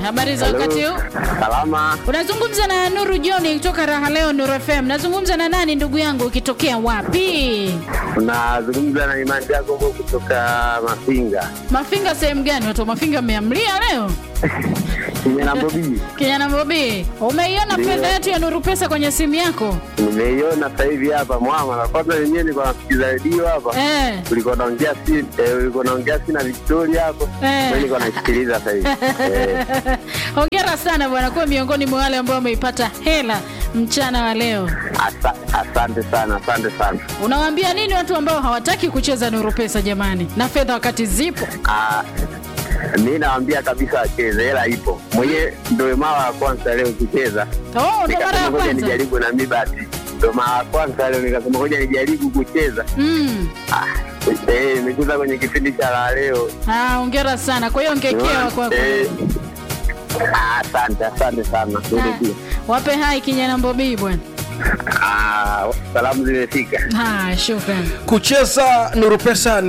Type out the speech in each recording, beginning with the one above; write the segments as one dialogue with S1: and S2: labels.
S1: Habari za
S2: Hello.
S1: wakati huu?
S2: Salama,
S1: Unazungumza na Nuru John kutoka Raha Leo Nuru FM. Nazungumza na nani ndugu yangu ukitokea wapi?
S2: unazungumza na Imani Jacobo kutoka Mafinga
S1: Mafinga sehemu gani? Watu wa Mafinga mmeamlia leo?
S2: Kijana Bobi.
S1: Kijana Bobi, umeiona
S2: Ndio.
S1: fedha yetu ya Nuru Pesa kwenye simu yako?
S2: Nimeiona sasa hivi hapa mwama, na kwanza wenyewe nilikuwa nasikiza redio hapa,
S1: Eh.
S2: ulikuwa naongea si eh, ulikuwa naongea si na Victoria hapo,
S1: Eh.
S2: mimi nilikuwa naisikiliza sasa hivi eh.
S1: Hongera sana bwana, kuwa miongoni mwa wale ambao wameipata hela mchana wa leo.
S2: Asa, asante sana, asante sana.
S1: Unawaambia nini watu ambao hawataki kucheza Nuru Pesa jamani, na fedha wakati zipo?
S2: Ah, mi nawaambia kabisa wacheze, hela ipo. Mwenyewe ndio mara ya kwanza leo kucheza,
S1: Oh, ndo mara
S2: nikasema
S1: ya
S2: ngoja
S1: kwanza.
S2: nijaribu na mi basi, ndio mara ya kwanza leo nikasema ngoja nijaribu kucheza.
S1: Mm.
S2: Ah, eh, nimecheza kwenye kipindi cha la leo
S1: Ah, hongera sana. Kwa hiyo ngekewa kwako.
S2: Eh, ah, Asante, asante sana. Wewe
S1: Ah,
S2: pia.
S1: Wape hai kijana Mbobii bwana.
S2: Ah, salamu zimefika.
S1: Ah, shukrani.
S3: kucheza nuru pesa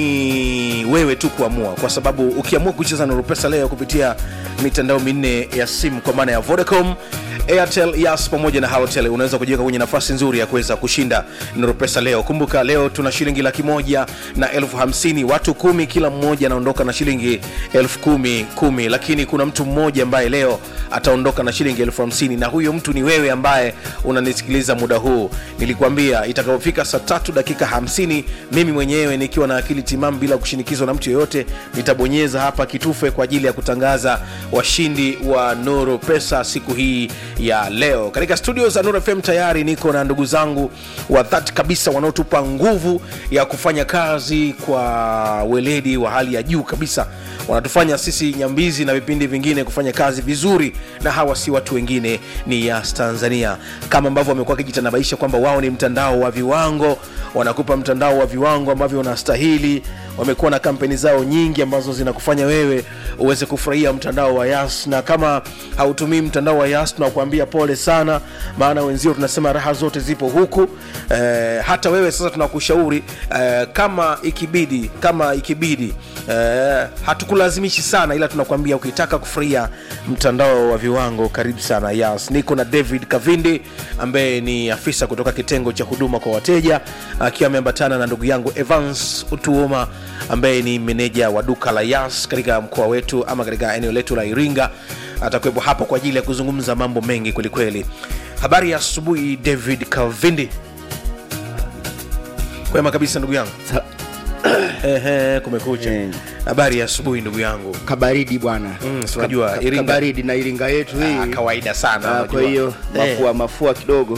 S3: ni wewe tu kuamua kwa sababu ukiamua kucheza nuru pesa leo kupitia mitandao minne ya simu kwa maana ya vodacom airtel yas pamoja na halotel unaweza kujiweka kwenye nafasi nzuri ya kuweza kushinda nuru pesa leo kumbuka leo tuna shilingi laki moja na elfu hamsini watu kumi kila mmoja anaondoka na shilingi elfu kumi kumi lakini kuna mtu mmoja ambaye leo ataondoka na shilingi elfu hamsini na huyo mtu ni wewe ambaye unanisikiliza muda huu nilikuambia itakapofika saa tatu dakika hamsini mimi mwenyewe nikiwa na akili timamu bila kushinikizwa na mtu yoyote nitabonyeza hapa kitufe kwa ajili ya kutangaza washindi wa nuru pesa siku hii ya leo katika studio za nuru fm tayari niko na ndugu zangu wa dhati kabisa wanaotupa nguvu ya kufanya kazi kwa weledi wa hali ya juu kabisa wanatufanya sisi nyambizi na vipindi vingine kufanya kazi vizuri na hawa si watu wengine ni yas tanzania kama ambavyo wamekuwa wakijitanabaisha kwamba wao ni mtandao wa viwango wanakupa mtandao wa viwango ambavyo unastahili wamekuwa na kampeni zao nyingi ambazo zinakufanya wewe uweze kufurahia mtandao wa yas na kama hautumii mtandao wa yas tunakuambia pole sana maana wenzio tunasema raha zote zipo huku eh, hata wewe sasa tunakushauri eh, kama ikibidi kama ikibidi eh, hatukulazimishi sana ila tunakwambia ukitaka kufurahia mtandao wa viwango karibu sana yas niko na david kavindi ambaye ni afisa kutoka kitengo cha huduma kwa wateja akiwa ameambatana na ndugu yangu evans utuoma ambaye ni meneja wa duka la yas katika mkoa wetu ama katika eneo letu la iringa atakuwepo hapo kwa ajili ya kuzungumza mambo mengi kwelikweli habari ya asubuhi david kavindi kwema kabisa ndugu yangu Ehe, kumekucha
S4: Eh.
S3: habari ya asubuhi ndugu yangu
S4: kabaridi bwana
S3: Mm, si unajua,
S4: Ka- ka-
S3: Iringa.
S4: kabaridi na iringa yetu hii
S3: Ah, kawaida sana
S4: Ah,
S3: unajua.
S4: kwa hiyo
S3: Eh.
S4: mafua mafua kidogo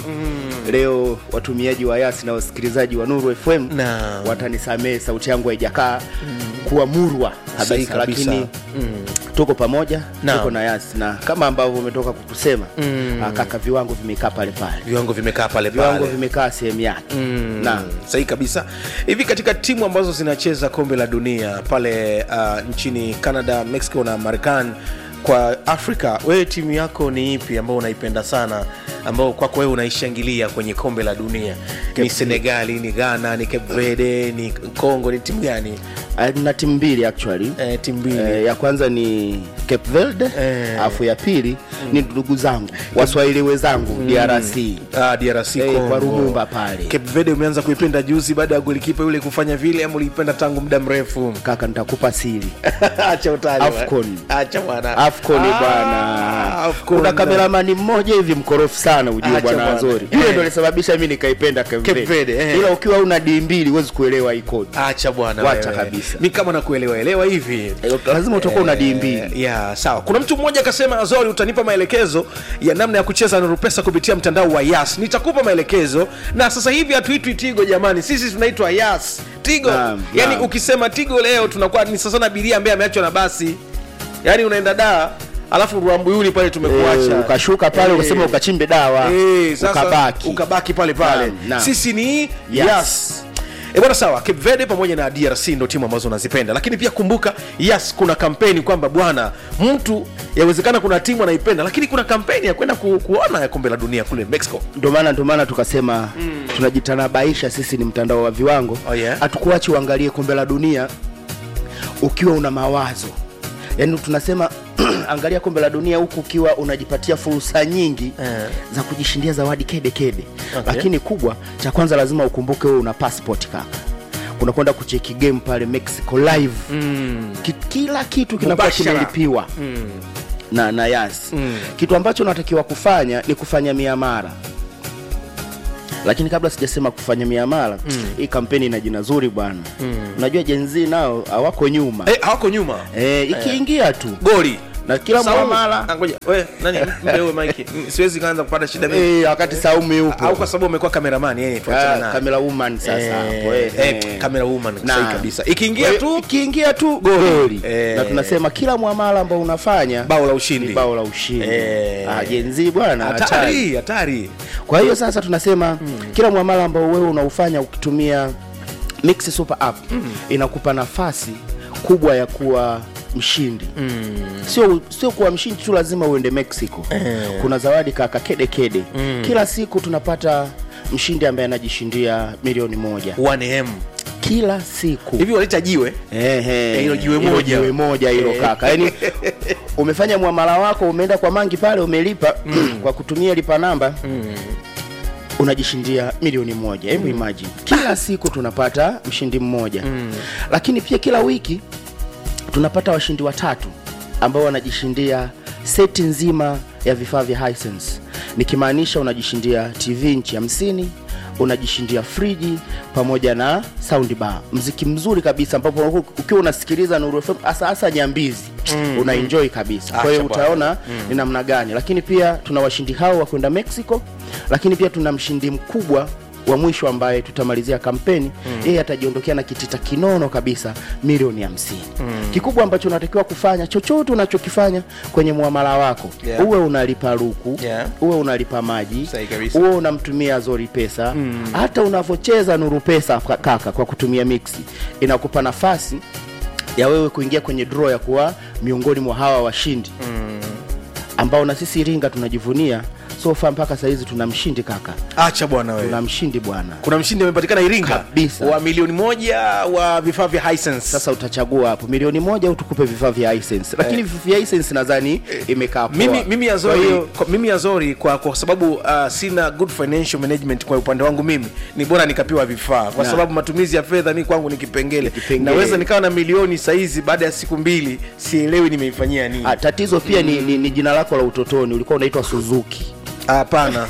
S4: leo watumiaji wa yasi na wasikilizaji wa nuru fm
S3: Naam.
S4: watanisamehe sauti yangu haijakaa kuwa murwa
S3: Sahihi
S4: kabisa
S3: kabisa.
S4: lakini tuko pamoja
S3: Naam.
S4: tuko na yasi na kama ambavyo umetoka kukusema ah, kaka viwango vimekaa pale pale
S3: viwango vimekaa pale
S4: viwango
S3: pale
S4: vimekaa sehemu yake
S3: Mm,
S4: Naam.
S3: sahihi kabisa hivi katika timu ambazo zinacheza kombe la dunia pale uh, nchini canada mexico na marekani kwa afrika wewe timu yako ni ipi ambao unaipenda sana ambao kwako wewe unaishangilia kwenye kombe la dunia ni senegali ni ghana ni cape verde ni congo ni timu gani
S4: Ah, na timu mbili actually
S3: eh, timu mbili
S4: Eh, ya kwanza ni Cape Verde
S3: Eh.
S4: alafu ya pili ni ndugu zangu waswahili wenzangu DRC
S3: Ah, DRC
S4: Eh,
S3: Congo.
S4: kwa Rumumba pale.
S3: Cape Verde umeanza kuipenda juzi baada ya golikipa yule kufanya vile ama uliipenda tangu muda mrefu
S4: kaka nitakupa siri
S3: acha utani
S4: Afcon.
S3: acha bwana
S4: afcon
S3: Ah,
S4: bwana
S3: Afcon.
S4: kuna kameramani mmoja hivi mkorofi sana ujue
S3: Acha
S4: bwana
S3: bwana.
S4: Azori
S3: Eh.
S4: yule ndo alisababisha mi nikaipenda Cape
S3: Cape
S4: Verde.
S3: Verde, eh.
S4: ila ukiwa una d mbili huwezi kuelewa ikodi
S3: acha bwana
S4: Wacha
S3: wewe.
S4: kabisa.
S3: mi kama nakuelewa elewa hivi
S4: lazima utakuwa una d
S3: Eh,
S4: mbili
S3: ya sawa kuna mtu mmoja akasema azori utanipa maelekezo ya namna ya kucheza nuru pesa kupitia mtandao wa yas nitakupa maelekezo na sasa hivi hatuitwi tigo jamani sisi tunaitwa yas tigo
S4: Naam,
S3: yani
S4: naam.
S3: ukisema tigo leo tunakuwa ni sasa na abiria ambaye ameachwa na basi yani unaenda daa alafu ruambuyuni pale tumekuacha
S4: Eh, ukashuka pale
S3: Eh.
S4: ukasema ukachimbe dawa
S3: Eh, sasa
S4: ukabaki
S3: ukabaki pale pale
S4: Naam, naam.
S3: sisi ni yes,
S4: Yes.
S3: yes. E bwana sawa cape verde pamoja na drc ndo timu ambazo unazipenda lakini pia kumbuka yes kuna kampeni kwamba bwana mtu yawezekana kuna timu anaipenda lakini kuna kampeni ya kwenda ku, kuona ya kombe la dunia kule mexico
S4: ndo maana ndo maana tukasema mm. tunajitanabaisha sisi ni mtandao wa viwango
S3: Oh, yeah?
S4: hatukuachi uangalie kombe la dunia ukiwa una mawazo yaani tunasema angalia kombe la dunia huku ukiwa unajipatia fursa nyingi
S3: Eh.
S4: za kujishindia zawadi kede kede
S3: Okay.
S4: lakini kubwa cha kwanza lazima ukumbuke wewe una passport kaka unakwenda kucheki game pale mexico live
S3: mm.
S4: Ki, kila kitu kinakuwa
S3: Mubashara.
S4: kimelipiwa
S3: Mm.
S4: na, na yas
S3: Mm.
S4: kitu ambacho unatakiwa kufanya ni kufanya miamara lakini kabla sijasema kufanya miamara mm. hii kampeni ina jina zuri bwana mm. unajua jenzi nao hawako nyuma
S3: Eh, hawako nyuma
S4: eh, ikiingia tu
S3: goli
S4: na kila
S3: Saumu.
S4: muamala
S3: Ah, ngoja we nani mpe huyo mike Mm, siwezi kaanza kupata shida mimi
S4: eh, wakati saumu yupo
S3: au kwa sababu umekuwa kameramani yeye tuachane
S4: Ah,
S3: naye.
S4: kamera woman sasa
S3: Eh,
S4: hapo eh,
S3: eh,
S4: eh.
S3: camera woman
S4: Na.
S3: sahi kabisa ikiingia
S4: Kwa
S3: tu
S4: hiyo ikiingia tu goli
S3: Eh.
S4: na tunasema kila muamala ambao unafanya
S3: bao la
S4: ni
S3: ushindi
S4: bao la ushindi
S3: Eh.
S4: ah, jenzi bwana hatari.
S3: hatari hatari
S4: kwa hiyo sasa tunasema mm. kila muamala ambao wewe unaufanya ukitumia mix super app mm. inakupa nafasi kubwa ya kuwa mshindi mm. sio sio kuwa mshindi tu lazima uende mexico
S3: Eh.
S4: kuna zawadi kaka kede kede mm. kila siku tunapata mshindi ambaye anajishindia milioni moja
S3: 1m
S4: kila siku
S3: hivi walita jiwe
S4: Ehe,
S3: hilo jiwe
S4: hilo
S3: moja.
S4: jiwe moja hilo
S3: Eh.
S4: kaka yaani umefanya mwamala wako umeenda kwa mangi pale umelipa kwa kutumia lipa namba unajishindia milioni moja hebu imagine kila siku tunapata mshindi mmoja lakini pia kila wiki tunapata washindi watatu ambao wanajishindia seti nzima ya vifaa vya Hisense nikimaanisha unajishindia tv nchi hamsini unajishindia friji pamoja na sound bar mziki mzuri kabisa ambapo ukiwa unasikiliza Nuru FM hasa hasa nyambizi mm, una enjoy kabisa kwa hiyo
S3: Acha bwana.
S4: utaona ni namna gani lakini pia tuna washindi hao wa kwenda Mexico lakini pia tuna mshindi mkubwa wa mwisho ambaye tutamalizia kampeni yeye atajiondokea na kitita kinono kabisa milioni hamsini kikubwa ambacho unatakiwa kufanya chochote unachokifanya kwenye muamala wako
S3: Yeah.
S4: uwe unalipa ruku
S3: Yeah.
S4: uwe unalipa maji
S3: Sahi kabisa.
S4: uwe unamtumia zori pesa hata unavyocheza nuru pesa ka- kaka kwa kutumia mixi inakupa nafasi ya wewe kuingia kwenye draw ya kuwa miongoni mwa hawa washindi ambao na sisi Iringa tunajivunia sofa mpaka sahizi tuna mshindi kaka
S3: acha bwana wewe
S4: tuna mshindi bwana
S3: kuna mshindi amepatikana iringa
S4: Kabisa.
S3: wa milioni moja wa vifaa vya Hisense.
S4: sasa utachagua hapo milioni moja au tukupe vifaa vya Hisense lakini eh. vya Hisense nadhani imekaa poa.
S3: mimi, mimi
S4: Kwa
S3: azori
S4: hiyo,
S3: kwa, mimi azori kwa, kwa sababu uh, sina good financial management kwa upande wangu mimi ni bora nikapewa vifaa kwa
S4: Na.
S3: sababu matumizi ya fedha mi kwangu ni kipengele
S4: Kipengele.
S3: naweza nikawa na milioni saizi baada ya siku mbili sielewi nimeifanyia nini
S4: ah, tatizo pia ni, ni, ni jina lako la utotoni ulikuwa unaitwa Suzuki
S3: hapana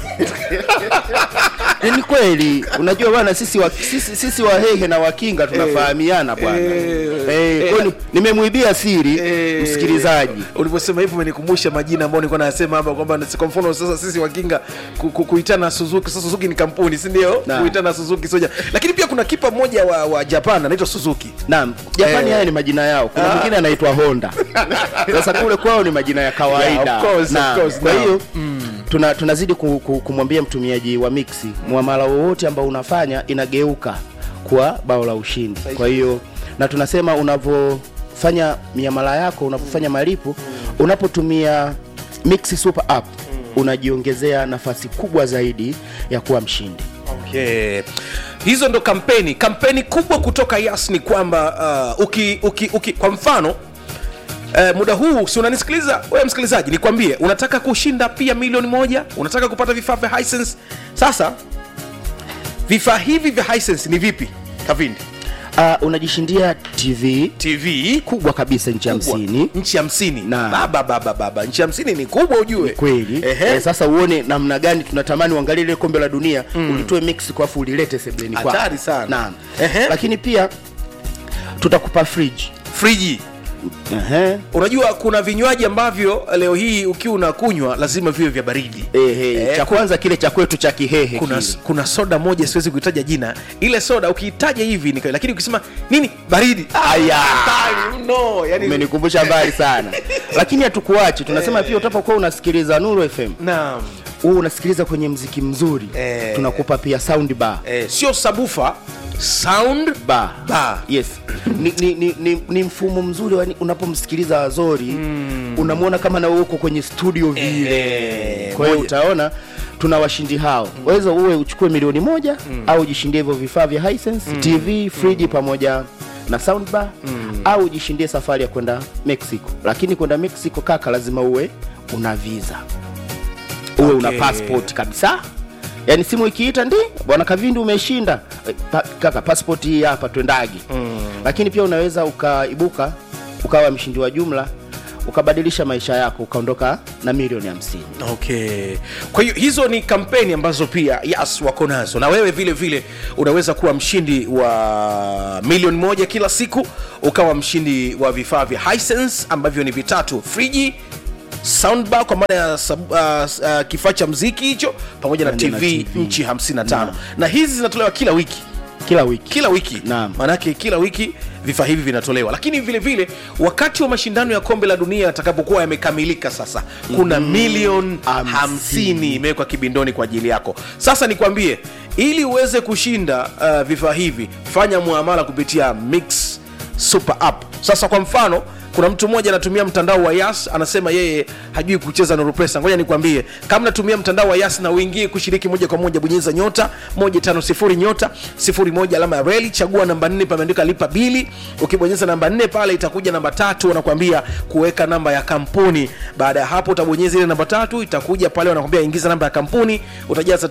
S4: Eh, ni kweli unajua bwana sisi wa, sisi, sisi wahehe na wakinga tunafahamiana bwana
S3: eh,
S4: eh, kwa hiyo ni- nimemwibia siri
S3: Eh,
S4: msikilizaji
S3: ulivyosema hivyo umenikumbusha majina ambayo nilikuwa nasema hapa kwamba ni- kwa mfano sasa sisi wakinga ku, ku, kuitana suzuki sasa suzuki ni kampuni si ndio
S4: Na.
S3: kuitana suzuki soja lakini pia kuna kipa mmoja wa, wa japan anaitwa suzuki
S4: naam japani
S3: Eh.
S4: haya ni majina yao kuna
S3: Ah.
S4: mwingine anaitwa honda sasa kule kwao ni majina ya kawaida
S3: Yeah, of course, of
S4: Naam.
S3: course,
S4: kwa
S3: naam.
S4: hiyo tuna, tunazidi ku, ku, kumwambia mtumiaji wa mixi mwamala wowote ambao unafanya inageuka kuwa bao la ushindi kwa hiyo na tunasema unavyofanya miamala yako unavyofanya malipo unapotumia mixi super app unajiongezea nafasi kubwa zaidi ya kuwa mshindi
S3: okay. hizo ndo kampeni kampeni kubwa kutoka yas ni kwamba uh, uki, uki, uki, kwa mfano Uh, muda huu si unanisikiliza wewe msikilizaji nikwambie unataka kushinda pia milioni moja unataka kupata vifaa vya Hisense sasa vifaa hivi vya Hisense ni vipi kavindi
S4: uh, unajishindia tv
S3: tv
S4: kubwa kabisa nchi
S3: kubwa.
S4: hamsini
S3: nchi hamsini
S4: Na.
S3: baba baba baba nchi hamsini ni kubwa ujue
S4: kweli
S3: Ehe.
S4: eh, sasa uone namna gani tunatamani uangalie ile kombe la dunia mm. ulitoe mexico afu ulilete sebleni kwako.
S3: Hatari sana.
S4: Naam.
S3: Ehe.
S4: lakini pia tutakupa fridge
S3: friji
S4: Ehe.
S3: unajua kuna vinywaji ambavyo leo hii ukiwa unakunywa lazima viwe vya baridi
S4: Ehe,
S3: Eh,
S4: cha kwanza kile cha kwetu cha kihehe
S3: kuna,
S4: kile.
S3: kuna soda moja siwezi kuitaja jina ile soda ukiitaja hivi ni lakini ukisema nini baridi
S4: Aya.
S3: hatari mno yani
S4: umenikumbusha mbali sana lakini hatukuachi tunasema pia utapokuwa unasikiliza nuru fm
S3: naam
S4: huu unasikiliza kwenye mziki mzuri
S3: Eh.
S4: tunakupa pia sound bar
S3: eh, sio sabufa sound
S4: bar.
S3: bar
S4: yes ni, ni, ni, ni, ni mfumo mzuri wani- unapomsikiliza azori mm. unamwona kama na wewe uko kwenye studio vile
S3: Eh,
S4: kwa hiyo
S3: moja.
S4: utaona tuna washindi hao waweza uwe uchukue milioni moja mm. au ujishindie hivyo vifaa vya Hisense, tv friji pamoja na soundbar au ujishindie safari ya kwenda mexico lakini kwenda mexico kaka lazima uwe una visa uwe
S3: Okay.
S4: una passport kabisa yaani simu ikiita ndi bwana kavindi umeshinda Eh, pa, kaka passport hii hapa twendagi mm. lakini pia unaweza ukaibuka ukawa mshindi wa jumla ukabadilisha maisha yako ukaondoka na milioni hamsini
S3: okay kwa hiyo hizo ni kampeni ambazo pia yas wako nazo na wewe vile vile unaweza kuwa mshindi wa milioni moja kila siku ukawa mshindi wa vifaa vya Hisense ambavyo ni vitatu friji soundbar kwa maana ya sub- uh, uh, kifaa cha mziki hicho pamoja na
S4: Pamoja na
S3: tv,
S4: TV.
S3: nchi 55
S4: Naam.
S3: na hizi zinatolewa kila wiki
S4: kila wiki
S3: kila wiki
S4: Naam.
S3: maanake kila wiki vifaa hivi vinatolewa lakini vile vile wakati wa mashindano ya kombe la dunia yatakapokuwa yamekamilika sasa kuna mm, milioni
S4: hamsini.
S3: hamsini imewekwa kibindoni kwa ajili yako sasa nikwambie ili uweze kushinda uh, vifaa hivi fanya muamala kupitia mix super app sasa kwa mfano kuna mtu mmoja anatumia mtandao wa yas anasema yeye hajui kucheza nuru pesa ngoja nikwambie kama natumia mtandao wa yas na uingie kushiriki moja kwa moja bonyeza nyota 150 nyota 01 alama ya reli chagua namba 4 pameandika lipa bili ukibonyeza namba 4 pale itakuja namba tatu wanakuambia kuweka namba ya kampuni baada ya hapo utabonyeza ile namba tatu itakuja pale wanakuambia ingiza namba ya kampuni utajaza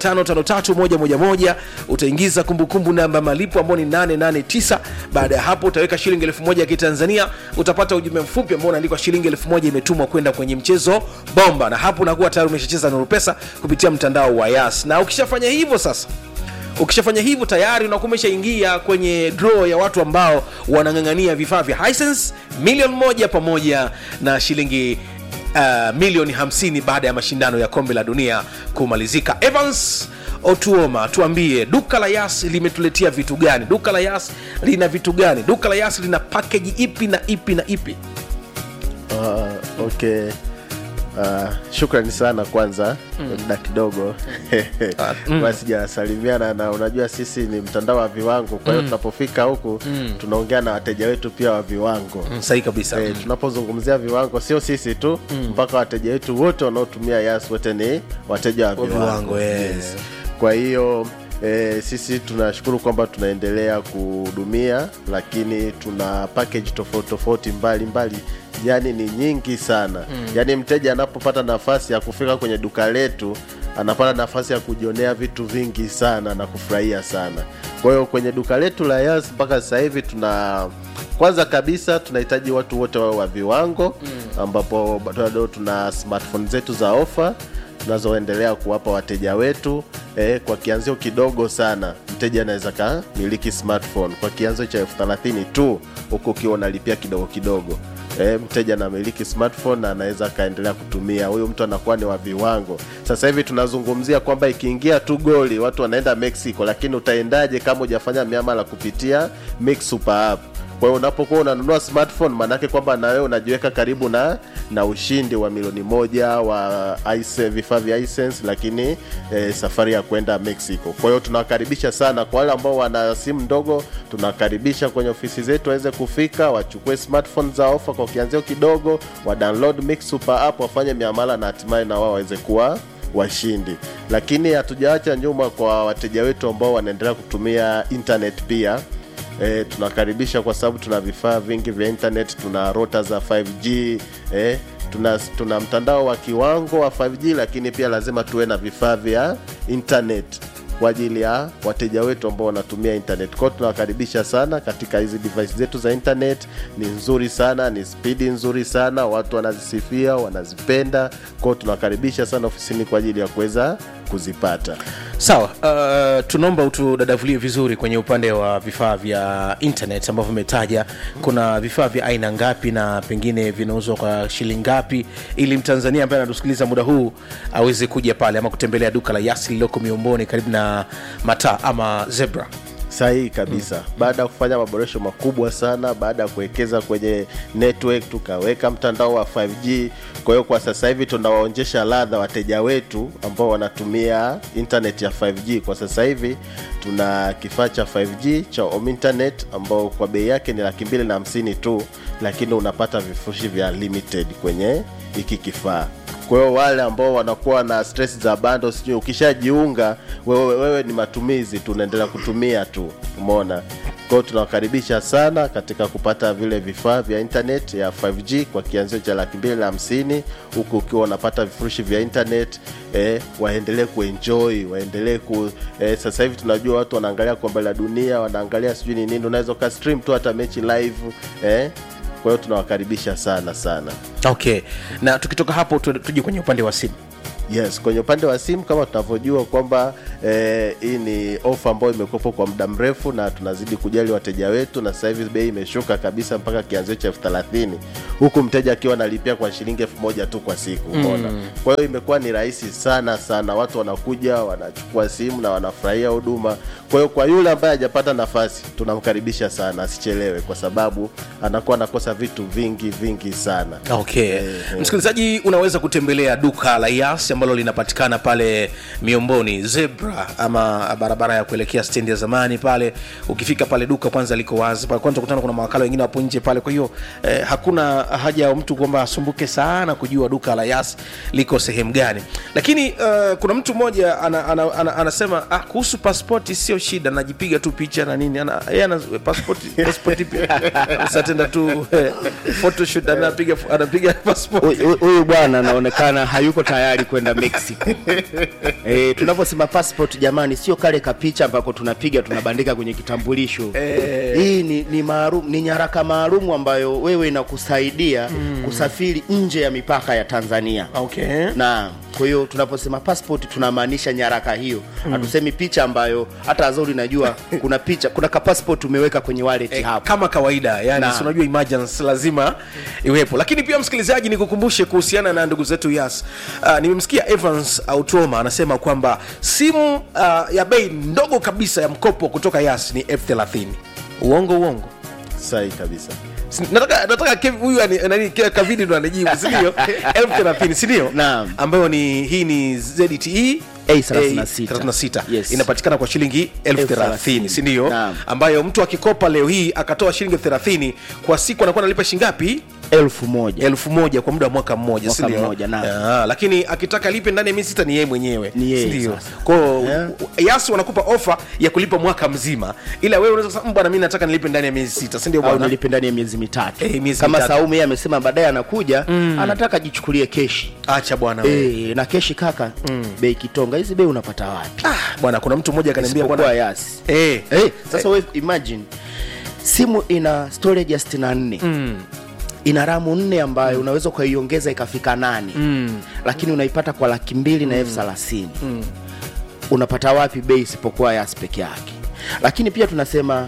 S3: 553111 utaingiza kumbukumbu namba ya malipo ambao ni 889 baada ya hapo utaweka shilingi elfu moja ya kitanzania utapata ujumbe mfupi ambao unaandikwa shilingi elfu moja imetumwa kwenda kwenye mchezo bomba na hapo unakuwa tayari umeshacheza nuru pesa kupitia mtandao wa yas na ukishafanya hivyo sasa ukishafanya hivyo tayari unakuwa umeshaingia kwenye draw ya watu ambao wanang'ang'ania vifaa vya Hisense milioni moja pamoja na shilingi uh, milioni 50 baada ya mashindano ya kombe la dunia kumalizika evans otuoma tuambie duka la yas limetuletea vitu gani duka la yas lina vitu gani duka la yas lina pakeji ipi na ipi na ipi
S5: Uh, okay Uh, shukrani sana kwanza muda kidogo mm. sijasalimiana na unajua sisi ni mtandao wa viwango kwa hiyo tunapofika huku tunaongea na wateja wetu pia wa viwango
S3: Mm, sahihi kabisa
S5: Eh, tunapozungumzia viwango sio sisi tu mpaka wateja wetu wote wanaotumia yas wote ni wateja wa
S3: Wa
S5: viwango,
S3: viwango, eh.
S5: kwa hiyo E, sisi tunashukuru kwamba tunaendelea kuhudumia lakini tuna package tofauti tofauti mbalimbali yani ni nyingi sana mm. yani mteja anapopata nafasi ya kufika kwenye duka letu anapata nafasi ya kujionea vitu vingi sana na kufurahia sana kwa hiyo kwenye duka letu la yas mpaka sasa hivi tuna kwanza kabisa tunahitaji watu wote wawe wa viwango mm. ambapo bado tuna smartphone zetu za ofa tunazoendelea kuwapa wateja wetu eh, kwa kianzio kidogo sana mteja anaweza kamiliki smartphone kwa kianzio cha elfu thelathini tu huku ukiwa unalipia kidogo kidogo E, mteja anamiliki smartphone na anaweza akaendelea kutumia huyu mtu anakuwa ni wa viwango sasa hivi tunazungumzia kwamba ikiingia tu goli watu wanaenda mexico lakini utaendaje kama hujafanya miamala kupitia mix super app kwa hiyo unapokuwa unanunua smartphone maanake kwamba na wewe unajiweka karibu na na ushindi wa milioni moja wa ice- vifaa vya Hisense, lakini eh, safari ya kwenda mexico kwa hiyo tunawakaribisha sana kwa wale ambao wana simu ndogo tunawakaribisha kwenye ofisi zetu waweze kufika wachukue smartphone za ofa kwa kianzio kidogo wa download mix super app wafanye miamala na hatimaye na wao waweze kuwa washindi lakini hatujaacha nyuma kwa wateja wetu ambao wanaendelea kutumia internet pia E, tunakaribisha kwa sababu tuna vifaa vingi vya internet tuna rota za 5g e, tuna, tuna mtandao wa kiwango wa 5g lakini pia lazima tuwe na vifaa vya internet kwa ajili ya wateja wetu ambao wanatumia internet kwao tunawakaribisha sana katika hizi device zetu za internet ni nzuri sana ni spidi nzuri sana watu wanazisifia wanazipenda kwao tunawakaribisha sana ofisini kwa ajili ya kuweza kuzipata
S3: sawa uh, tunaomba utudadavulie vizuri kwenye upande wa vifaa vya internet ambavyo umetaja kuna vifaa vya aina ngapi na pengine vinauzwa kwa shilingi ngapi ili mtanzania ambaye anatusikiliza muda huu aweze kuja pale ama kutembelea duka la yasi lililoko miomboni karibu na mataa ama zebra
S5: sahihi kabisa mm. baada ya kufanya maboresho makubwa sana baada ya kuwekeza kwenye network tukaweka mtandao wa 5g kwa hiyo kwa sasa hivi tunawaonjesha ladha wateja wetu ambao wanatumia internet ya 5g kwa sasa hivi tuna kifaa cha 5g cha home internet ambao kwa bei yake ni laki mbili na hamsini tu lakini unapata vifurushi vya limited kwenye hiki kifaa kwa hiyo wale ambao wanakuwa na stress za bando sijui ukishajiunga wewe, wewe ni matumizi tu unaendelea kutumia tu umeona hiyo tunawakaribisha sana katika kupata vile vifaa vya internet ya 5G kwa kianzio cha laki mbili na hamsini huku ukiwa unapata vifurushi vya internet eh, waendelee kuenjoy waendelee ku eh, sasa hivi tunajua watu wanaangalia kombe la dunia wanaangalia sijui ni nini unaweza uka stream tu hata mechi live eh, kwa hiyo tunawakaribisha sana sana
S3: okay na tukitoka hapo tu- tuje kwenye upande wa simu
S5: yes kwenye upande wa simu kama tunavyojua kwamba eh, hii ni ofa ambayo imekuwepo kwa muda mrefu na tunazidi kujali wateja wetu na sasa hivi bei imeshuka kabisa mpaka kianzio cha elfu thelathini huku mteja akiwa analipia kwa shilingi elfu moja tu kwa siku umeona mm. kwa hiyo imekuwa ni rahisi sana sana watu wanakuja wanachukua simu na wanafurahia huduma kwa hiyo kwa yule ambaye hajapata nafasi tunamkaribisha sana asichelewe kwa sababu anakuwa anakosa vitu vingi vingi sana
S3: okay msikilizaji unaweza kutembelea duka la yas ambalo linapatikana pale miomboni zebra ama barabara ya kuelekea stendi ya zamani pale ukifika pale duka kwanza liko wazi pale kwanza kutana kuna mawakala wengine wapo nje pale kwa hiyo eh, hakuna haja ya mtu kwamba asumbuke sana kujua duka la yas liko sehemu gani lakini uh, kuna mtu mmoja ana, ana, ana, anasema ah, kuhusu paspoti sio shida najipiga tu picha na nini ana, yeye ana paspoti paspoti pia satenda tu eh, photoshoot anapiga anapiga passport
S4: Huyu- huyu bwana anaonekana hayuko tayari kwenda mexico e, tunavyosema passport jamani sio kale kapicha ambako tunapiga tunabandika kwenye kitambulisho
S3: Eh.
S4: hii ni, ni, maalum, ni nyaraka maalum ambayo wewe inakusaidia kusafiri nje ya mipaka ya tanzania
S3: okay
S4: na kwa hiyo tunaposema passport tunamaanisha nyaraka hiyo hatusemi picha ambayo hata azori najua kuna picha kuna ka passport umeweka kwenye wallet
S3: Eh,
S4: hapo
S3: kama kawaida yani
S4: Na.
S3: si unajua emergency lazima iwepo lakini pia msikilizaji nikukumbushe kuhusiana na ndugu zetu yas uh, nimemsikia evans automa anasema kwamba simu uh, ya bei ndogo kabisa ya mkopo kutoka yas ni f30 uongo uongo
S5: sahi kabisa
S3: Si- nataka nataka Kev- huyu ani- nani Ke- kavidi ndo anajibu sindio elfu thelathini sindio
S4: Naam.
S3: ambayo ni hii ni zte
S4: A36.
S3: 36
S4: Yes.
S3: inapatikana kwa shilingi elfu
S4: Elfu
S3: thelathini
S4: thelathini.
S3: sindio
S4: Naam.
S3: ambayo mtu akikopa leo hii akatoa shilingi elfu thelathini kwa siku anakuwa analipa shingapi
S4: elfu moja
S3: elfu moja kwa muda wa mwaka mmoja
S4: Mwaka
S3: sindio?
S4: mmoja, naam.
S3: Ah, lakini akitaka lipe ndani ya miezi sita ni yeye mwenyewe
S4: Ni yeye
S3: sindio?
S4: sasa.
S3: kwao
S4: Yeah.
S3: yasi wanakupa ofa ya kulipa mwaka mzima ila wewe unaweza kusema "Mm, bwana mi nataka nilipe ndani ya miezi sita sindio
S4: au
S3: bwana
S4: nilipe ndani ya miezi mitatu
S3: Eh, miezi
S4: kama
S3: mitatu.
S4: saumu yeye amesema baadaye anakuja anataka jichukulie keshi
S3: acha bwana wewe.
S4: e, na keshi kaka bei kitonga hizi bei unapata wapi
S3: Ah, bwana kuna mtu mmoja akaniambia
S4: isipokuwa
S3: bwana
S4: yasi
S3: eh,
S4: hey, sasa wewe imagine simu ina storage ya 64 mm. ina ramu nne ambayo unaweza ukaiongeza ikafika nane mm. lakini unaipata kwa laki mbili na elfu thelathini mm. unapata wapi bei isipokuwa yas peke yake lakini pia tunasema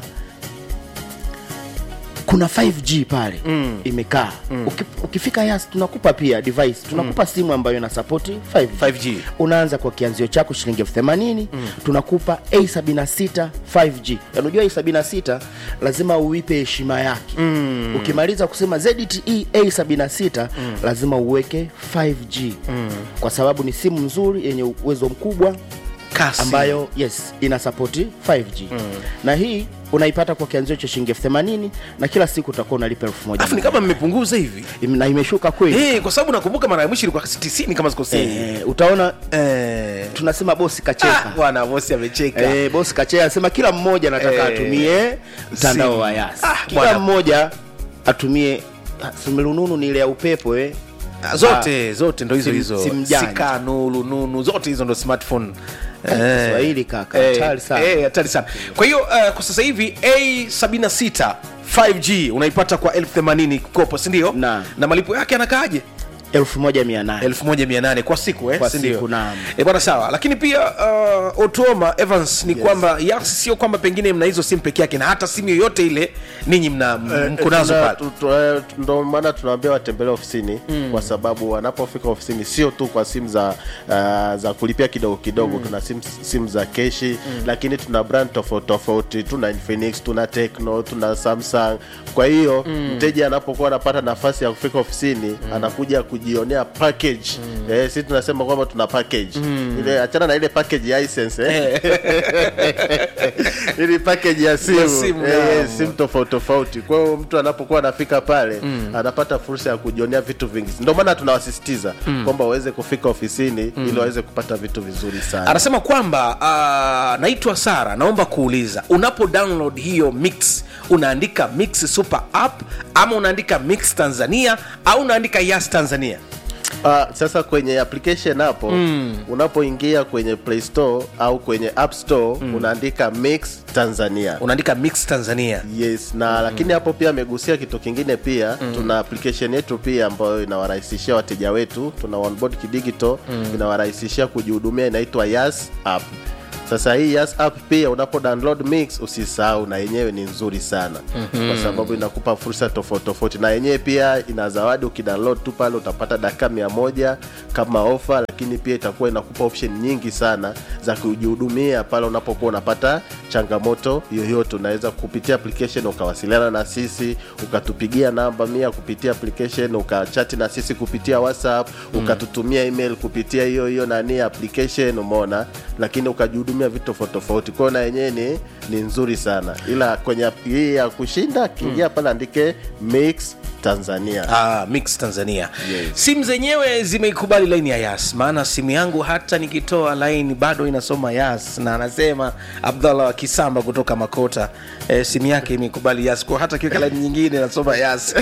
S4: kuna 5g pale mm. imekaa mm. Uki, ukifika yas tunakupa pia device tunakupa mm. simu ambayo ina sapoti 5G.
S3: 5G.
S4: unaanza kwa kianzio chako shilingi elfu themanini mm. tunakupa a76 5g unajua a76 lazima uipe heshima yake mm. ukimaliza kusema zte a76 mm. lazima uweke 5g mm. kwa sababu ni simu nzuri yenye uwezo mkubwa
S3: kasi
S4: ambayo yes ina sapoti 5g mm. na hii unaipata kwa kianzio cha shilingi elfu themanini na kila siku utakuwa unalipa elfu moja
S3: afu ni kama mmepunguza hivi
S4: Im- na imeshuka kweli
S3: Eh, kwa sababu nakumbuka mara ya mwisho ilikuwa 90 kama sikosei
S4: eh, utaona
S3: Eh.
S4: tunasema bosi
S3: Ah,
S4: kacheka
S3: bwana bosi amecheka
S4: Eh, bosi kachea anasema kila mmoja anataka
S3: Eh,
S4: atumie mtandao
S3: simu.
S4: wa yas
S3: Ah,
S4: kila
S3: bwana.
S4: mmoja atumie ah, simelununu ni ile ya upepo eh.
S3: Ah, zote zote ndo hizo
S4: sim-
S3: hizo
S4: simu janja.
S3: sikanu lununu zote hizo ndo smartphone
S4: Eh, Kiswahili kaka,
S3: Eh,
S4: hatari sana.
S3: eh, hatari sana kwa hiyo uh, kwa sasa hivi a76 5g unaipata kwa 1080 kopo sindio
S4: Na.
S3: na malipo yake anakaaje
S4: elfu moja mia nane
S3: 1800 kwa siku eh?
S4: Kwa
S3: si ndio?
S4: siku, naam.
S3: Eh, bwana sawa lakini pia uh, otuoma evans ni yes. kwamba yas sio kwamba pengine mna hizo simu peke yake na hata simu yoyote ile ninyi mna mko nazo
S5: Tuna-
S3: pale
S5: tu- tu- eh, ndo maana tunaambia watembelee ofisini mm. kwa sababu wanapofika ofisini sio tu kwa simu za uh, za kulipia kidogo kidogo mm. tuna simu, simu za keshi mm. lakini tuna brand tofauti tofauti tuna Infinix tuna Tecno tuna Samsung kwa hiyo mm. mteja anapokuwa anapata nafasi ya kufika ofisini mm. anakuja kuji kujionea package eh, si tunasema kwamba tuna package ile achana na ile package ya license eh. ili package ya simu,
S3: Ya simu,
S5: eh,
S3: naam.
S5: simu tofauti tofauti kwa hiyo mtu anapokuwa anafika pale anapata fursa ya kujionea vitu vingi ndio maana tunawasisitiza kwamba waweze kufika ofisini ili waweze kupata vitu vizuri sana
S3: anasema kwamba uh, naitwa sara naomba kuuliza unapo download hiyo mix unaandika mix super app ama unaandika mix tanzania au unaandika yas tanzania
S5: Uh, sasa kwenye application hapo mm. unapoingia kwenye play store au kwenye app store mm. unaandika mix tanzania
S3: unaandika mix tanzania
S5: yes na mm. lakini hapo pia amegusia kitu kingine pia mm. tuna application yetu pia ambayo inawarahisishia wateja wetu tuna onboard kidigital mm. inawarahisishia kujihudumia inaitwa yas app sasa hii Yas app pia unapo download mix usisahau na yenyewe ni nzuri sana mm-hmm. kwa sababu inakupa fursa tofauti tofauti na yenyewe pia ina zawadi ukidownload tu pale utapata dakika mia moja kama ofa lakini pia itakuwa inakupa option nyingi sana za kujihudumia pale unapokuwa unapata changamoto yoyote unaweza kupitia application ukawasiliana na sisi ukatupigia namba mia kupitia application ukachati na sisi kupitia whatsapp ukatutumia email kupitia hiyo hiyo nani application umeona lakini ukajihudumia vitu tofauti tofauti kwao na yenyewe ni, ni nzuri sana ila kwenye app hii ya kushinda kiingia pale andike mix tanzania
S3: Ah, mix tanzania
S5: Yes.
S3: simu zenyewe zimeikubali laini ya yas maana simu yangu hata nikitoa laini bado inasoma yas na anasema abdallah wa kisamba kutoka makota e, simu yake imeikubali yas kwa hata kiweka laini nyingine inasoma yas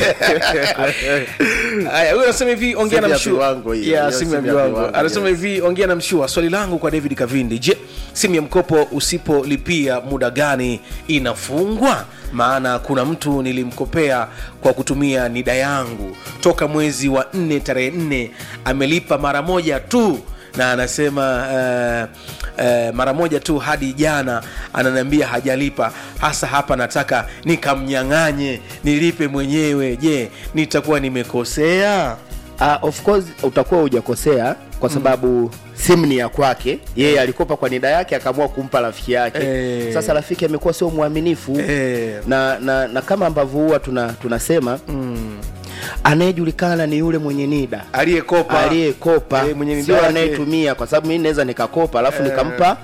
S3: haya huyu anasema hivi ongea
S5: Simu
S3: na
S5: ya
S3: mshua
S5: viwango hiyo,
S3: Yeah,
S5: hiyo
S3: simu ya
S5: simu ya
S3: viwango
S5: viwango,
S3: anasema
S5: yes.
S3: hivi ongea na mshua swali langu kwa david kavindi je simu ya mkopo usipolipia muda gani inafungwa maana kuna mtu nilimkopea kwa kutumia nida yangu toka mwezi wa nne tarehe nne amelipa mara moja tu na anasema uh, uh, mara moja tu hadi jana ananiambia hajalipa hasa hapa nataka nikamnyang'anye nilipe mwenyewe je nitakuwa nimekosea
S4: Uh, of course utakuwa hujakosea kwa sababu simu ni ya kwake yeye alikopa kwa nida yake akaamua kumpa rafiki yake
S3: Eh.
S4: sasa rafiki amekuwa sio mwaminifu
S3: Eh.
S4: na, na, na kama ambavyo huwa tuna, tunasema mm. anayejulikana ni yule mwenye nida
S3: aliyekopa
S4: aliyekopa
S3: Eh, mwenye nida
S4: sio
S3: yake.
S4: anayetumia kwa sababu mimi naweza nikakopa alafu nikampa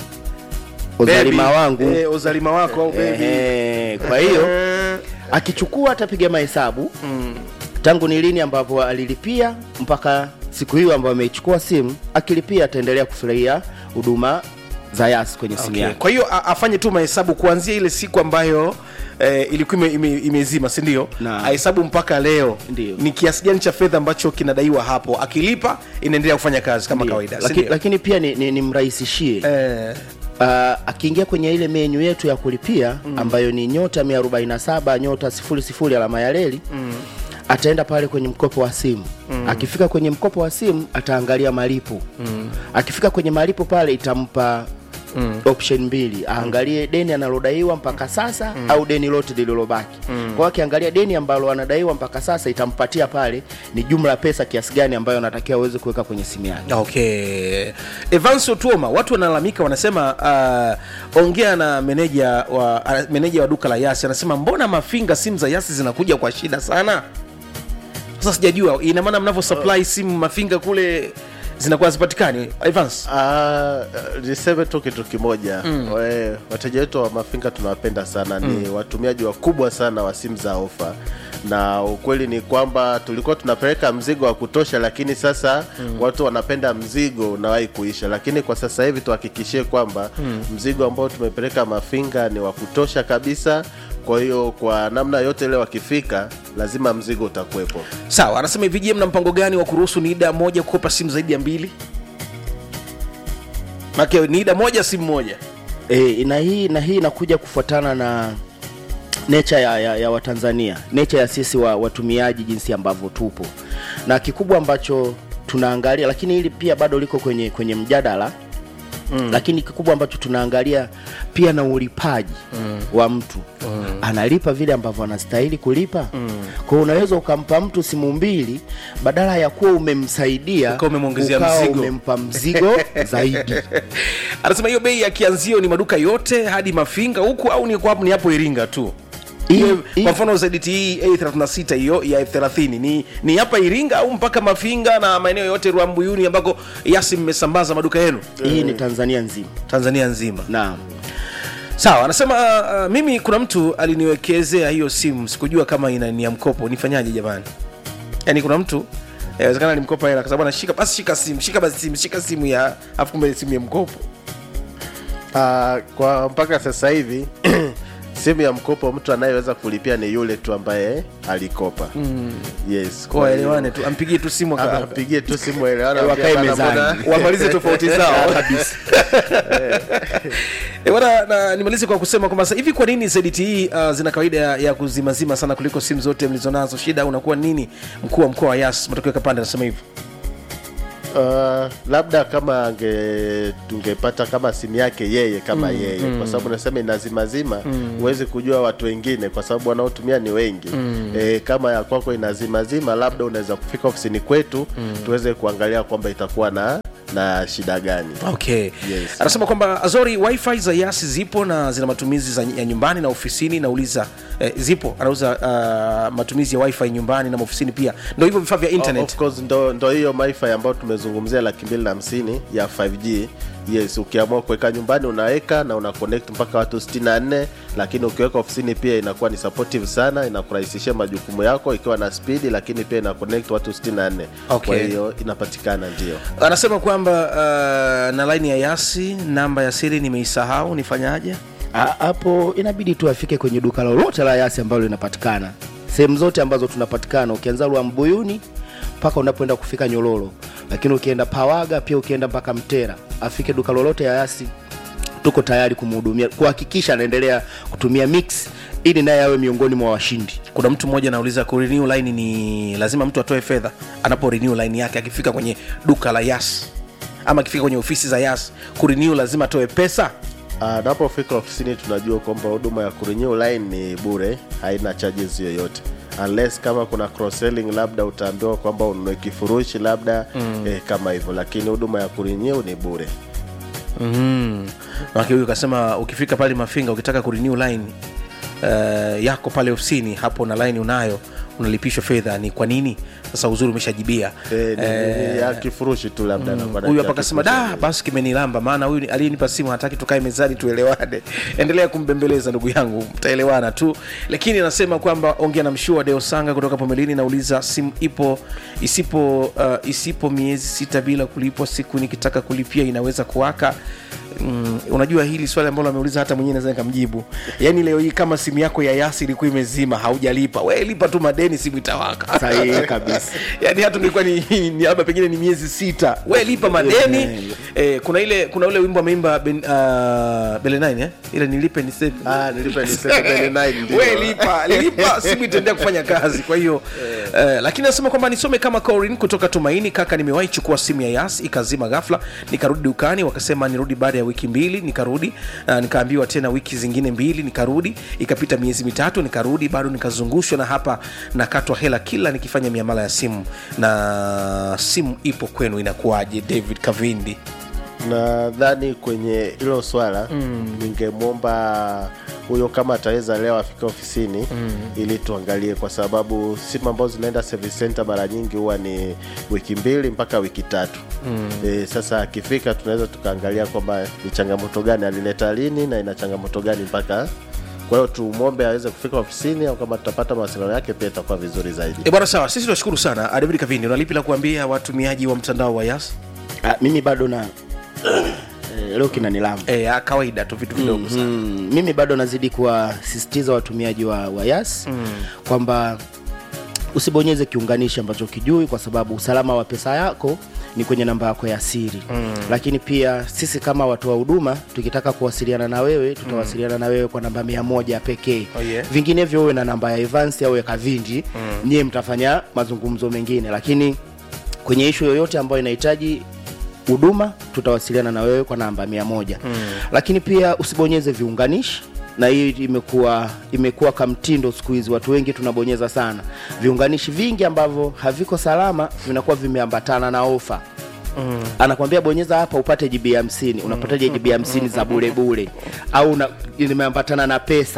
S3: Baby.
S4: uzalima wangu
S3: eh, uzalima wako au baby.
S4: Ehe, kwa hiyo akichukua atapiga mahesabu mm. tangu ni lini ambapo alilipia mpaka siku hiyo ambayo ameichukua simu akilipia ataendelea kufurahia huduma za yas kwenye simu
S3: Okay.
S4: yake
S3: kwa hiyo a- afanye tu mahesabu kuanzia ile siku ambayo eh, ilikuwa ime, ime, imezima sindio
S4: Na.
S3: ahesabu mpaka leo
S4: Ndio.
S3: ni kiasi gani cha fedha ambacho kinadaiwa hapo akilipa inaendelea kufanya kazi kama
S4: Ndio.
S3: kawaida
S4: Laki,
S3: sindio?
S4: lakini pia ni, ni, ni mrahisishie
S3: eh,
S4: uh, akiingia kwenye ile menyu yetu ya kulipia mm. ambayo ni nyota 147 nyota 00 alama ya reli mm. ataenda pale kwenye mkopo wa simu mm. akifika kwenye mkopo wa simu ataangalia malipo mm. akifika kwenye malipo pale itampa Mm. option mbili aangalie deni analodaiwa mpaka sasa mm. au deni lote lililobaki mm. kwa hiyo akiangalia deni ambalo anadaiwa mpaka sasa itampatia pale ni jumla ya pesa kiasi gani ambayo anatakiwa aweze kuweka kwenye simu yake
S3: okay evans otuoma watu wanalalamika wanasema uh, ongea na meneja wa uh, meneja wa duka la yasi anasema mbona mafinga simu za yasi zinakuja kwa shida sana sasa sijajua ina maana mnavyo supply simu mafinga kule zinakuwa hazipatikani evans
S5: Ah, niseme tu kitu kimoja mm. wateja wetu wa mafinga tunawapenda sana mm. ni watumiaji wakubwa sana wa simu za ofa na ukweli ni kwamba tulikuwa tunapeleka mzigo wa kutosha lakini sasa mm. watu wanapenda mzigo unawahi kuisha lakini kwa sasa hivi tuhakikishie kwamba mm. mzigo ambao tumepeleka mafinga ni wa kutosha kabisa kwa hiyo kwa namna yote ile wakifika lazima mzigo utakuwepo
S3: sawa anasema hivi je mna mpango gani wa kuruhusu nida moja kukopa simu zaidi ya mbili make nida moja simu moja
S4: e, na hii na hii inakuja kufuatana na nature ya, ya, ya watanzania nature ya sisi wa, watumiaji jinsi ambavyo tupo na kikubwa ambacho tunaangalia lakini hili pia bado liko kwenye kwenye mjadala Mm. lakini kikubwa ambacho tunaangalia pia na ulipaji mm. wa mtu mm. analipa vile ambavyo anastahili kulipa mm. kwa hiyo unaweza ukampa mtu simu mbili badala ya kuwa umemsaidia
S3: Ukawa umemwongezea
S4: ukawa
S3: mzigo.
S4: umempa mzigo zaidi
S3: anasema hiyo bei ya kianzio ni maduka yote hadi mafinga huku au ni, kwa- ni hapo iringa tu
S4: Hii-
S3: Hiyo,
S4: hii-
S3: kwa mfano ZTE A36 hiyo ya F30 ni ni hapa Iringa au mpaka Mafinga na maeneo yote Rwambuyuni ambako Yasi mmesambaza maduka yenu
S4: hii ni tanzania nzima
S3: Tanzania nzima
S4: naam
S3: sawa anasema uh, uh, mimi kuna mtu aliniwekezea hiyo simu sikujua kama ina ni ya mkopo nifanyaje jamani yaani kuna mtu inawezekana alimkopa hela kwa sababu anashika basi shika simu shika basi simu shika simu ya afu kumbe simu ya mkopo
S5: Ah, kwa mpaka sasa hivi simu ya mkopo mtu anayeweza kulipia ni yule tu ambaye alikopa mm. yes
S3: kwa waelewane tu ampigie tu simu
S5: Ah,
S3: aka-
S5: apigie tu simu elewana
S4: Wakae
S5: ambia, bana,
S4: mezani.
S5: mbona-
S3: wamalize tofauti zao kabisa e, bwana na nimalize kwa kusema kwamba sasa hivi kwa nini ZTE uh, zina kawaida ya, ya kuzimazima sana kuliko simu zote mlizonazo shida unakuwa nini mkuu wa mkoa wa yas matokeo kapande anasema hivyo
S5: Uh, labda kama ange tungepata kama simu yake yeye kama mm, yeye mm. kwa sababu nasema inazimazima huwezi kujua watu wengine kwa sababu wanaotumia ni wengi mm. e, kama ya kwako inazimazima labda unaweza kufika ofisini kwetu mm. tuweze kuangalia kwamba itakuwa na na shida gani
S3: okay
S5: Yes.
S3: anasema kwamba azori wifi za yas zipo na zina matumizi za, ya nyumbani na ofisini nauliza eh, zipo anauza uh, matumizi ya wifi nyumbani na ofisini pia ndo hivyo vifaa vya internet
S5: Of course ndo, ndo hiyo wifi ambayo tumezungumzia laki mbili na hamsini ya 5G yes ukiamua kuweka nyumbani unaweka na una connect mpaka watu 64 lakini ukiweka ofisini pia inakuwa ni supportive sana inakurahisishia majukumu yako ikiwa na speed lakini pia ina connect watu 64
S3: Okay.
S5: kwa hiyo inapatikana ndio
S3: anasema kwamba uh, na laini ya yasi namba ya siri nimeisahau nifanyaje
S4: Ah, hapo inabidi tu afike kwenye duka lolote la yasi ambalo linapatikana sehemu zote ambazo tunapatikana ukianza Rwambuyuni mpaka unapoenda kufika Nyololo, lakini ukienda Pawaga pia ukienda mpaka Mtera, afike duka lolote ya yasi, tuko tayari kumhudumia, kuhakikisha anaendelea kutumia mix ili naye awe miongoni mwa washindi.
S3: kuna mtu mmoja anauliza kurenew line ni lazima mtu atoe fedha anapo renew line yake akifika kwenye duka la yas ama akifika kwenye ofisi za yas kurenew lazima atoe pesa
S5: anapofika ofisini tunajua kwamba huduma ya kurenew line ni bure haina charges yoyote unless kama kuna cross selling labda utaambiwa kwamba ununue kifurushi labda mm. eh, kama hivyo lakini huduma ya kurenew ni bure
S3: mm. Maki huyu kasema ukifika pale mafinga ukitaka kurenew line uh, yako pale ofisini hapo na line unayo unalipishwa fedha ni kwa nini sasa uzuri umeshajibia
S5: eh, ni,
S3: Eh,
S5: ni, ya kifurushi tu labda anakuwa na
S3: huyu
S5: ya
S3: hapa akasema
S5: kifurushi.
S3: da basi kimenilamba maana huyu ni- aliyenipa simu hataki tukae mezani tuelewane endelea kumbembeleza ndugu yangu mtaelewana tu lakini anasema kwamba ongea na mshua deosanga kutoka pomelini nauliza simu ipo isipo uh, isipo miezi sita bila kulipwa siku nikitaka kulipia inaweza kuwaka Mm, unajua hili swali ambalo ameuliza hata mwenyewe naweza nikamjibu yaani leo hii kama simu yako ya yasi ilikuwa imezima haujalipa we lipa tu madeni simu itawaka
S4: Sahihi kabisa.
S3: yani hata ilikuwa ni, ni labda pengine ni miezi sita we lipa madeni eh, kuna ile kuna ule wimbo ameimba ben, uh, bele 9 eh? ile nilipe ni save
S5: Ah, nilipe ni 799 ndio.
S3: we lipa lipa simu itaendelea kufanya kazi kwa hiyo eh, lakini nasema kwamba nisome kama Corin kutoka tumaini kaka nimewahi chukua simu ya yas ikazima ghafla nikarudi dukani wakasema nirudi baada ya wiki mbili nikarudi uh, nikaambiwa tena wiki zingine mbili nikarudi ikapita miezi mitatu nikarudi bado nikazungushwa na hapa nakatwa hela kila nikifanya miamala ya simu na simu ipo kwenu inakuwaje david kavindi
S5: nadhani kwenye hilo swala mm. ningemwomba huyo kama ataweza leo afike ofisini mm. ili tuangalie kwa sababu simu ambazo zinaenda service center mara nyingi huwa ni wiki mbili mpaka wiki tatu mm. e, sasa akifika tunaweza tukaangalia kwamba ni changamoto gani alileta lini na ina changamoto gani mpaka kwa hiyo tumwombe aweze kufika ofisini au kama tutapata mawasiliano yake pia itakuwa vizuri zaidi
S3: e bwana sawa sisi tunashukuru sana Ah, david kavindi unalipi la kuambia watumiaji wa mtandao wa yas
S4: Ah, mimi bado na eh, leo kinanilamba
S3: e, ya kawaida tu vitu vidogo sana
S4: mm, mimi bado nazidi kuwasisitiza watumiaji wa, wa yas mm. kwamba usibonyeze kiunganishi ambacho kijui kwa sababu usalama wa pesa yako ni kwenye namba yako ya siri mm. lakini pia sisi kama watu wa huduma tukitaka kuwasiliana na wewe tutawasiliana na wewe kwa namba mia moja pekee
S3: Oh, yeah.
S4: vinginevyo uwe na namba ya Evans au ya Kavindi mm. nyie mtafanya mazungumzo mengine lakini kwenye ishu yoyote ambayo inahitaji huduma tutawasiliana na wewe kwa namba mia moja mm. lakini pia usibonyeze viunganishi na hii imekuwa imekuwa kamtindo siku hizi watu wengi tunabonyeza sana viunganishi vingi ambavyo haviko salama vinakuwa vimeambatana na ofa Mm. anakwambia bonyeza hapa upate jibi hamsini unapataje jibi hamsini za bule bule au una- limeambatana na pesa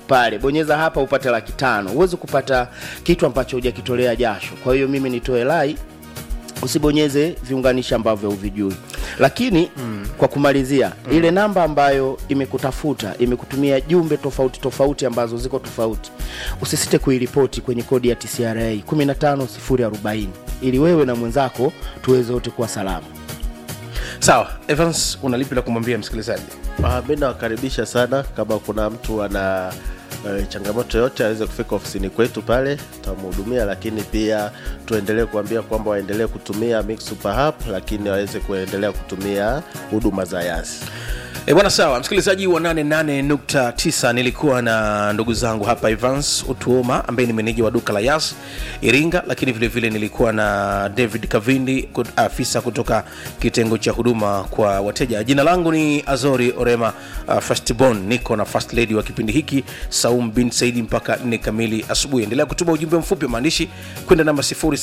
S4: pale bonyeza hapa upate laki tano huwezi kupata kitu ambacho hujakitolea jasho kwa hiyo mimi nitoe lai usibonyeze viunganishi ambavyo huvijui lakini mm. kwa kumalizia mm. ile namba ambayo imekutafuta imekutumia jumbe tofauti tofauti ambazo ziko tofauti usisite kuiripoti kwenye kodi ya tcra 15040 ili wewe na mwenzako tuweze wote kuwa salama
S3: sawa evans unalipi la kumwambia msikilizaji
S5: Ah, mi nawakaribisha sana kama kuna mtu ana e, changamoto yote aweze kufika ofisini kwetu pale tutamhudumia lakini pia tuendelee kuambia kwamba waendelee kutumia Mix Super App lakini waweze kuendelea kutumia huduma za yasi
S3: E bwana sawa msikilizaji wa 88.9 nilikuwa na ndugu zangu hapa evans utuoma ambaye ni meneja wa duka la yas iringa lakini vile vile nilikuwa na david kavindi kut- afisa kutoka kitengo cha huduma kwa wateja jina langu ni azori orema uh, fastbon niko na first lady wa kipindi hiki saum bin saidi mpaka 4 kamili asubuhi endelea kutuma ujumbe mfupi wa maandishi kwenda namba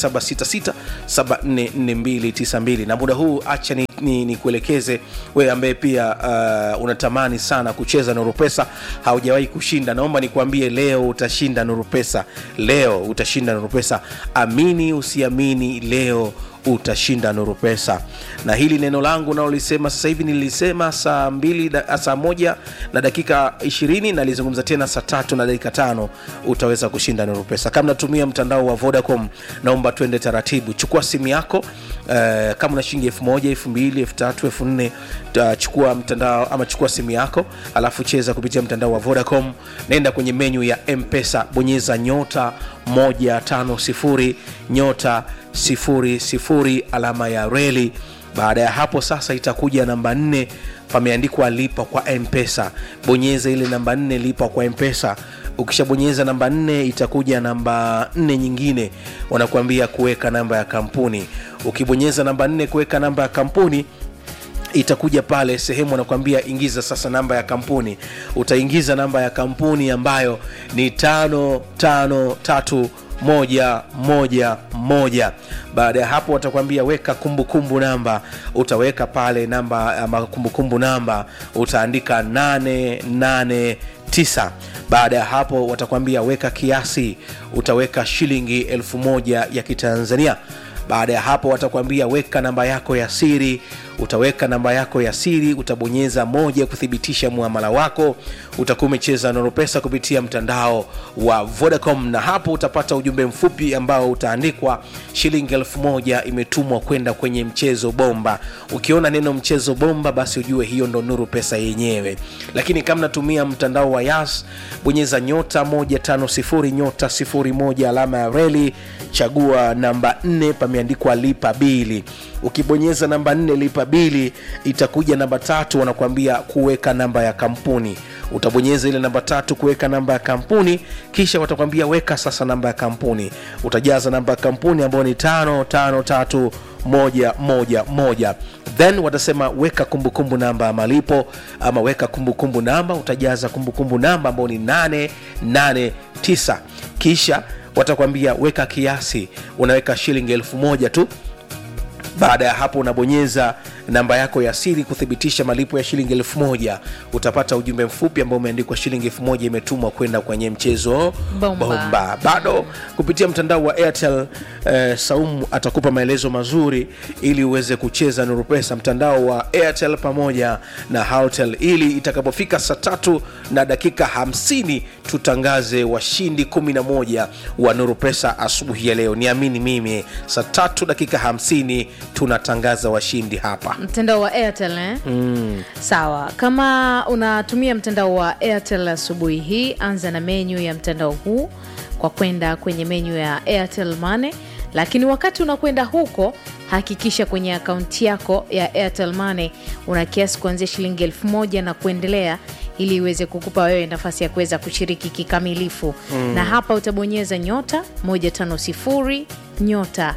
S3: 0766744292 na muda huu acha ni, ni, ni kuelekeze wewe ambaye pia uh, unatamani sana kucheza nuru pesa haujawahi kushinda naomba nikuambie leo utashinda nuru pesa leo utashinda nuru pesa amini usiamini leo utashinda nuru pesa na hili neno langu nalolisema sasa hivi nilisema saa mbili da, saa moja na dakika ishirini nalizungumza tena saa tatu na dakika tano utaweza kushinda nuru pesa kama natumia mtandao wa vodacom naomba twende taratibu chukua simu yako uh, kama una shilingi elfu moja elfu mbili elfu tatu elfu nne uh, chukua mtandao ama chukua simu yako alafu cheza kupitia mtandao wa vodacom naenda kwenye menyu ya mpesa bonyeza nyota 150 nyota sifuri sifuri alama ya reli baada ya hapo sasa itakuja namba nne pameandikwa lipa kwa mpesa bonyeza ile namba nne lipa kwa mpesa ukishabonyeza namba nne itakuja namba nne nyingine wanakuambia kuweka namba ya kampuni ukibonyeza namba nne kuweka namba ya kampuni itakuja pale sehemu wanakuambia ingiza sasa namba ya kampuni utaingiza namba ya kampuni ambayo ni tano tano tatu moja moja moja baada ya hapo watakwambia weka kumbukumbu kumbu namba utaweka pale namba ama kumbukumbu namba utaandika 889 baada ya hapo watakwambia weka kiasi utaweka shilingi elfu moja ya kitanzania baada ya hapo watakwambia weka namba yako ya siri utaweka namba yako ya siri utabonyeza moja kuthibitisha muamala wako utakuwa umecheza noropesa kupitia mtandao wa vodacom na hapo utapata ujumbe mfupi ambao utaandikwa shilingi elfu moja imetumwa kwenda kwenye mchezo bomba ukiona neno mchezo bomba basi ujue hiyo ndo nuru pesa yenyewe lakini kama natumia mtandao wa yas bonyeza nyota 150 nyota 01 alama ya reli chagua namba 4 pameandikwa lipa bili ukibonyeza namba 4 lipa bili itakuja namba tatu wanakuambia kuweka namba ya kampuni utabonyeza ile namba tatu kuweka namba ya kampuni kisha watakwambia weka sasa namba ya kampuni utajaza namba ya kampuni ambayo ni tano tano tatu moja moja moja then watasema weka kumbukumbu kumbu namba ya malipo ama weka kumbukumbu kumbu namba utajaza kumbukumbu kumbu namba ambayo ni 889 kisha watakwambia weka kiasi unaweka shilingi elfu moja tu baada ya hapo unabonyeza namba yako ya siri kuthibitisha malipo ya shilingi elfu moja utapata ujumbe mfupi ambao umeandikwa shilingi elfu moja imetumwa kwenda kwenye mchezo
S1: Bomba.
S3: bomba bado kupitia mtandao wa airtel eh, saumu atakupa maelezo mazuri ili uweze kucheza nuru pesa mtandao wa airtel pamoja na haltel ili itakapofika saa tatu na dakika 50 tutangaze washindi 11 wa nuru pesa asubuhi ya leo niamini mimi saa tatu dakika 50 tunatangaza washindi hapa
S1: mtandao wa airtel eh? mm. sawa kama unatumia mtandao wa airtel asubuhi hii anza na menyu ya mtandao huu kwa kwenda kwenye menyu ya airtel money lakini wakati unakwenda huko hakikisha kwenye akaunti yako ya airtel money una kiasi kuanzia shilingi elfu moja na kuendelea ili iweze kukupa wewe nafasi ya kuweza kushiriki kikamilifu mm. na hapa utabonyeza nyota 150 nyota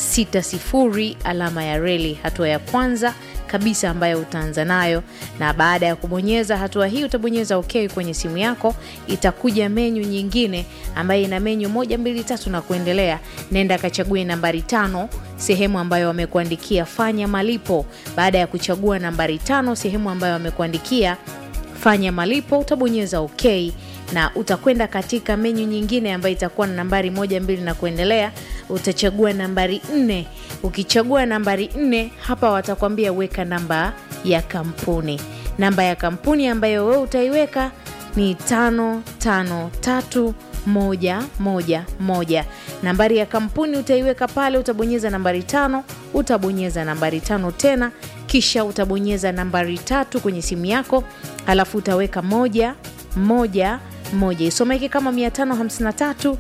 S1: 60 alama ya reli hatua ya kwanza kabisa ambayo utaanza nayo na baada ya kubonyeza hatua hii utabonyeza ok kwenye simu yako itakuja menyu nyingine ambayo ina menyu moja mbili tatu na kuendelea nenda kachague nambari tano sehemu ambayo wamekuandikia fanya malipo baada ya kuchagua nambari tano sehemu ambayo wamekuandikia fanya malipo utabonyeza ok na utakwenda katika menyu nyingine ambayo itakuwa na nambari moja mbili na kuendelea utachagua nambari nne ukichagua nambari nne hapa watakwambia weka namba ya kampuni namba ya kampuni ambayo wewe utaiweka ni tano tano tatu moja moja moja nambari ya kampuni utaiweka pale utabonyeza nambari tano utabonyeza nambari tano tena kisha utabonyeza nambari tatu kwenye simu yako alafu utaweka moja moja moja isomeke kama 553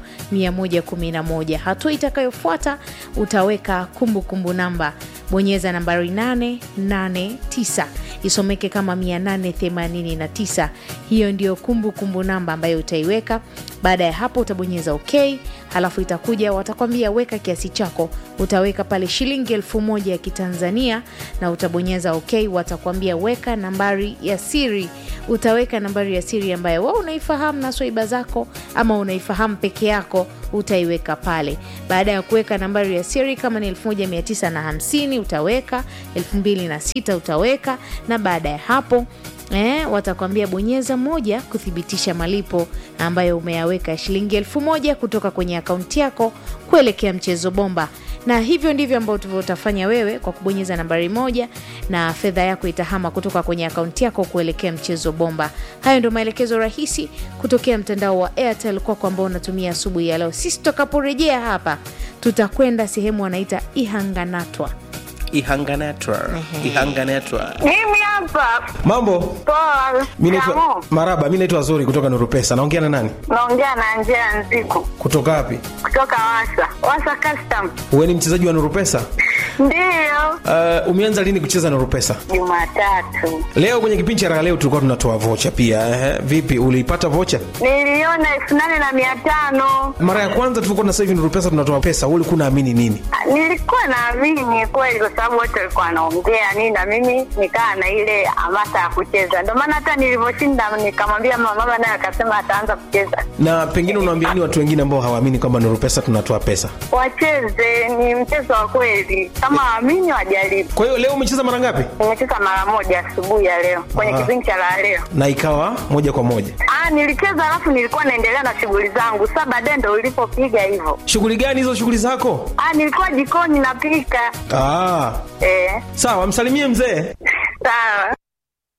S1: 111 hatua itakayofuata utaweka kumbukumbu kumbu namba bonyeza nambari 889 isomeke kama 889 hiyo ndio kumbukumbu namba ambayo utaiweka baada ya hapo utabonyeza ok halafu itakuja watakwambia weka kiasi chako utaweka pale shilingi elfu moja ya kitanzania na utabonyeza ok watakwambia weka nambari ya siri utaweka nambari ya siri ambayo wa unaifahamu na swaiba zako ama unaifahamu peke yako utaiweka pale baada ya kuweka nambari ya siri kama ni 1950 utaweka 26 utaweka na baada ya hapo Eh, watakwambia bonyeza moja kuthibitisha malipo ambayo umeyaweka ya shilingi elfu moja kutoka kwenye akaunti yako kuelekea mchezo bomba na hivyo ndivyo ambavyo utafanya wewe kwa kubonyeza nambari moja na fedha yako itahama kutoka kwenye akaunti yako kuelekea mchezo bomba hayo ndio maelekezo rahisi kutokea mtandao wa airtel kwako ambao unatumia asubuhi ya leo sisi tutakaporejea hapa tutakwenda sehemu wanaita ihanganatwa
S3: ihanganetwa ihanganetwa
S6: Mimi hapa
S7: mambo
S6: poa.
S7: mi naitwa
S6: Shikamoo.
S7: maraba mi naitwa zuri kutoka nurupesa naongea na nani
S6: Naongea na Angela Nziku
S7: kutoka wapi
S6: kutoka Wasa Wasa Custom.
S7: uwe ni mchezaji wa nurupesa
S6: Ndiyo,
S7: uh, umeanza lini kucheza nurupesa
S6: Jumatatu
S7: leo kwenye kipindi cha raha leo tulikuwa tunatoa vocha pia ehe. vipi uliipata vocha
S6: niliona elfu nane na mia tano.
S7: mara ya kwanza tulikuwa na sasa hivi nurupesa tunatoa pesa wewe ulikuwa unaamini nini
S6: Ah, Nilikuwa naamini kweli, kwa sababu wote walikuwa wanaongea nini, na mimi nikaa na ile hamasa ya kucheza. Ndio maana hata nilivyoshinda nikamwambia mama, mama naye akasema ataanza kucheza.
S7: na pengine unawaambia nini watu wengine ambao hawaamini kwamba nurupesa tunatoa pesa
S6: Wacheze, ni mchezo wa kweli, kama waamini wajaribu.
S7: kwa hiyo leo umecheza mara ngapi
S6: Nimecheza mara moja asubuhi ya leo kwenye
S7: Ah.
S6: kipindi cha la leo.
S7: na ikawa moja kwa moja
S6: Ah, nilicheza alafu nilikuwa naendelea na shughuli zangu. Sasa baadaye ndo ulipopiga hivyo.
S7: shughuli gani hizo shughuli zako
S6: Ah, nilikuwa jikoni napika.
S7: ah,
S6: Eh,
S7: sawa msalimie mzee
S6: sawa.